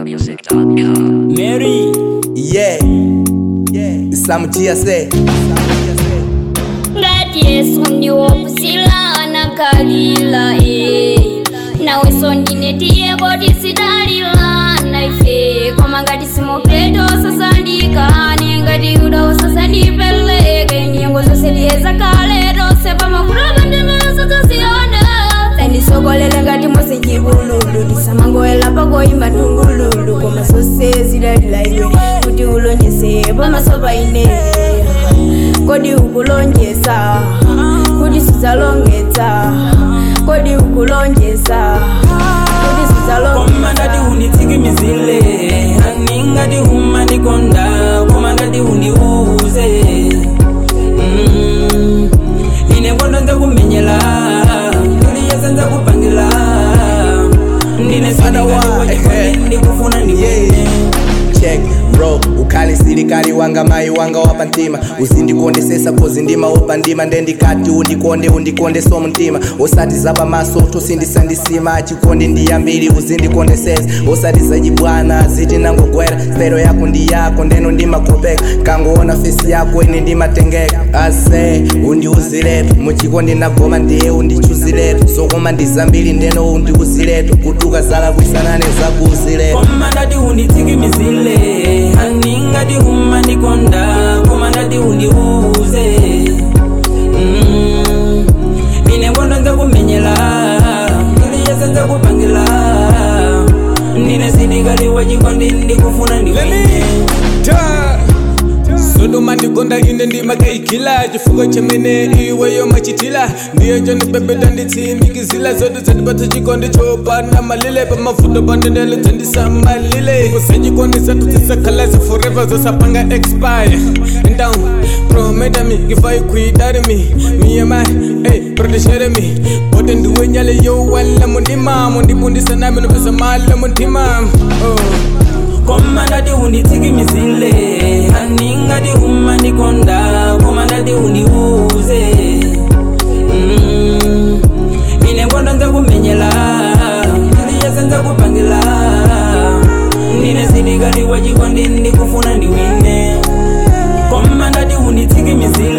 ZambianMusic.com. Mary, Yeah. Yeah. Islam TSA. ngati yesu ndiwopusilana kalila e nawenso ndine tiyeko tisidalilana ife koma ngati simopeto sasandikane ngati yuda sasandipeleke nyengo zonse tiyeza kale tonse pamakulaba ndimesa zasiyana tandisokolele ngati mose chipululu tisamangowela pakoyimba tungululu koma zonse zidalila iwe kuti ulonjese pamaso paine kodi ukulonjesa kuti sizalongetsa kodi ukulonjesa kuti koma ngati sizalongetsa unitsikimizile ani ngati umanikonda koma ngati uniuze Mm. ine kondo nzakumenyela ndiliyese nzakupangila ndine Otherwise, eh. ndikufuna ndiwene Yeah. Check bro ukhale silikali wanga mayi wanga wapa mtima uzindikondesesa kozi ndima wopa ndima ndendikati undikonde undikonde so mtima osati zapa maso tosindisandisima chikondi ndiyambiri uzindikondesesa osati zachibwana ziti nangogwera stero yako ndi yako ndeno ndimakopeka kangoona fesi yako ine ndimatengeka ase undiuziletu muchikondi nagoma ndiye undichuziletu zokoma ndizambiri ndeno undiuziletu kutuka zala kwisanane zakuuziletu koma ngati unditsikimizile ani ngati umanikonda koma ngati undiuze Mm. ine kondo nzakumenyela ndiliyese nzakupangila ndine sidikali wachikondi ndikufuna ndiwene sodoma ndigonda ine ndimakaikila chifuko chemene iweyo machitila ndiye chondibebeta nditsimikizila zote dzandipatsa chikondi chopanda malile pamafuto pandendele dzandisamalile kusachikondi satu zisakhalasi forever zosapanga expire down prometa me if i quit that me me and my hey protected me bote ndiwe nyale yo wala mundima mundibundisa nami nopesa mali mundima oh koma ngati unditsikimizile ani ngati umanikonda koma ngati undiuze Mm. ine kondo nzakumenyela ndiliyese nzakupangila ndine sidikali wachikondi ndikufuna ndiwine koma ngati unditsikimizile